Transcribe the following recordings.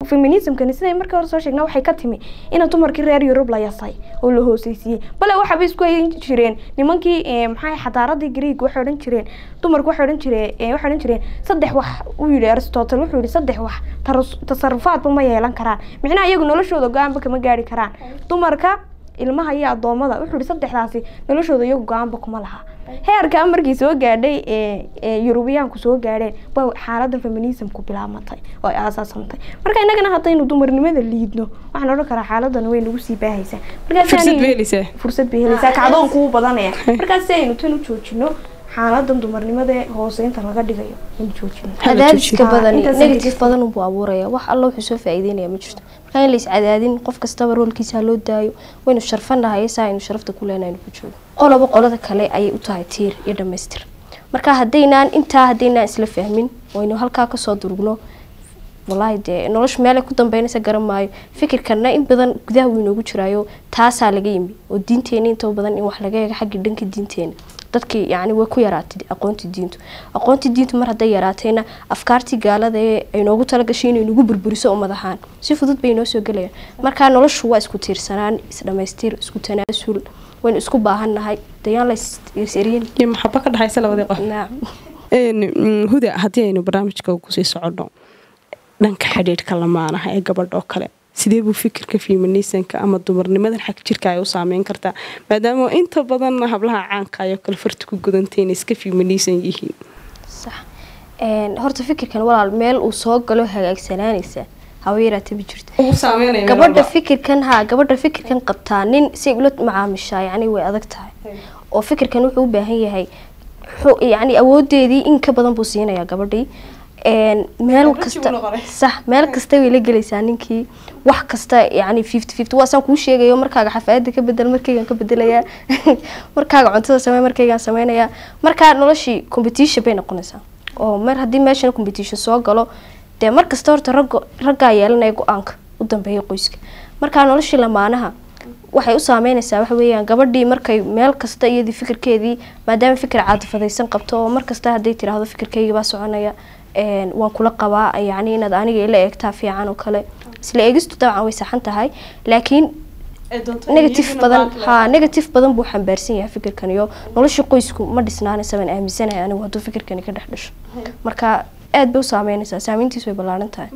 feminismkani siday markii hore soo sheegna waxay ka timi ina dumarkii reer yurub la yasay oo la hooseysiiyey bale waxaaba isku hayn jireen nimankii eh, maxaa xadaaradii greeg waxay odhan jireen dumarku waxay odhan jireen eh, waxay odhan jireen saddex wax uu yidhi aristotle wuxuu yidhi saddex wax taras- tasarufaadba ma yeelan karaan micnaha iyagu noloshooda go-aanba kama gaari karaan dumarka ilmaha iyo addoommada wuxuu yihi saddexdaasi noloshooda iyagu go-aanba kuma laha heerka markii soo gaadhay ee ee yurubiyaanku soo gaadheen ba xaaladan feminismku bilaabmatay oo ay aasaasantay marka innagana haddaynu dumarnimada liidno waxaan odhan karaa xaaladan way nagu sii baahaysaa markaas fursad yani- bay helaysaa fursad bay helaysaa kacdoonku u badanaya markaas si aynu tan u joojino xaaladan dumarnimada ee hooseynta laga dhigayo aynu joojino cadaadiska Ah, badan intaas negative ayay- badan buu abuuraya wax alla wuxuu soo faa'iideynaya ma jirto marka in la iscadaadin qof kastaba roolkiisa ha loo daayo waynu sharfanahay saa aynu sharafta ku leenahay aynu ku joogo qoloba qolada kale ayay u tahay tiir iyo dhammaystir marka haddaynaan intaa haddaynaan isla fahmin waynu halkaa kasoo durugno wallaahi dee nolosha meelay ku dambeynaysa garan maayo fikirkana in badan gudaha wuu inoogu jiraayo taasaa laga yimi oo diinteena inta badan in wax laga eego xagga dhanka diinteena dadkii yacni way ku yaraatay aqoontii diintu aqoontii diintu mar hadday yaraatayna afkaartii gaalada ee ay noogu talagashay inay nagu burburiso ummad ahaan si fudud bay inoo soo gelayaan marka noloshu waa isku tiirsanaan isdhamaystir isku tanaasul waynu isku baahannahay dayaan la is- is-eryin iyo maxaba ka dhexaysa labadii qof naam Een, mm, huda haddii aynu barnaamijka kusii soconno dhanka xidhiidhka lamaanaha ee gabadha oo kale sidee buu fikirka feminismka ama dumarnimadan xag jirka ay u saameyn kartaa maadaama inta badan hablaha caanka ayoo kale farta ku gudantay inay iska feminism yihiin sax Een, horta fikirkan walaal meel uu soo galo hagaagsanaanaysa hawa yaraatee ma jirto gabadha fikirkan ha gabadha fikirkan qabtaa nin si ay ula macaamishaa yacni way adag tahay oo fikirkan wuxuu u baahan yahay xu- yacni awoodeedii in ka badan buu siinayaa gabadhii Een, meel Gabadhii kasta buu noqonay. sax meel kasta way la gelaysaa ninkii wax kasta yacni fifty fifty waasaan kuu sheegayo markaaga xafaayadda ka bedel markaygaan ka bedelayaa markaaga cuntada samey markaygaan sameynayaa markaa noloshii competition bay noqonaysaa oo mar haddii meeshan competition soo galo dee mar kasta horta raggo raggaa yeelanaya go-aanka u dambeeya qoyska markaa noloshii lamaanaha waxay u saameynaysaa waxa weeyaan gabadhii markay meel kasta iyadii fikirkeedii maadaama fikir caadifadaysan qabto oo mar kasta hadday tiraahdo fikirkayga baa soconaya een, waan kula qabaa yacni inaad aniga ila eegtaa fiican oo kale isla eegistu dabcan way saxan tahay laakiin negative badan ha negative badan buu xambaarsan yahay fikirkan iyo nolosha qoysku ma dhisnaanaysa baan aaminsanahay anigu hadduu fikirkani ka dhex dhasho marka aad bay u saameynaysaa saameyntiis way ballaaran tahay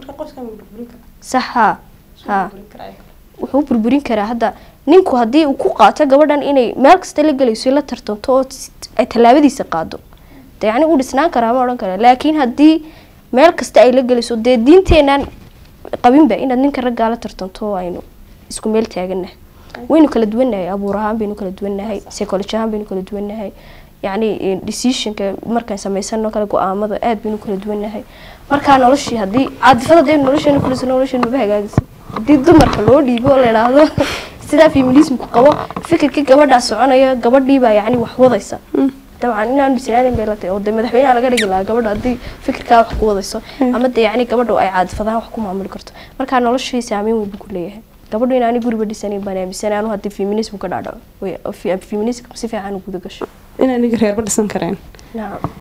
sax ha ha wuxuu burburin karaa hadda ninku haddii uu ku qaato gabadhan inay meel kasta la gelayso la tartanto oo s- ay tallaabadiisa qaado de yacni uu dhisnaan karaa ma odhan kara laakiin haddii meel kasta ay la gelayso dee diinteenaan qabinba inaad ninka raggaa la tartanto oo aynu isku meel taaganahay waynu kala duwannahay abuur ahaan baynu kala duwannahay psychology ahaan baynu kala duwannahay yacni eh, decisionka markaan samaysano kale go-aamada aad baynu kala duwannahay markaa noloshii haddii caadifada dee nolosheena kuliso nolosheena maba hagaagisa haddii dumarka loo dhiibo oo la idhaahdo sidaa feminismku qabo fikirkii gabadhaa soconaya gabadhiibaa yacni wax wadaysa dabcan inaan bislaanin bay la tahay oo dee madaxweynaha laga dhigi lahaa gabadha haddii fikirkaa wax ku wadayso ama dee yacni gabadha ay caadifadahaan wax ku maamuli karto markaa noloshii saameyn weyn buu ku leeyahay gabadhu inaani guriba dhisanin baan aaminsanay anu haddii feminism ka dhacdhaco feminism si fiican u guda gasho inaan iga reerba dhisan kareen nacam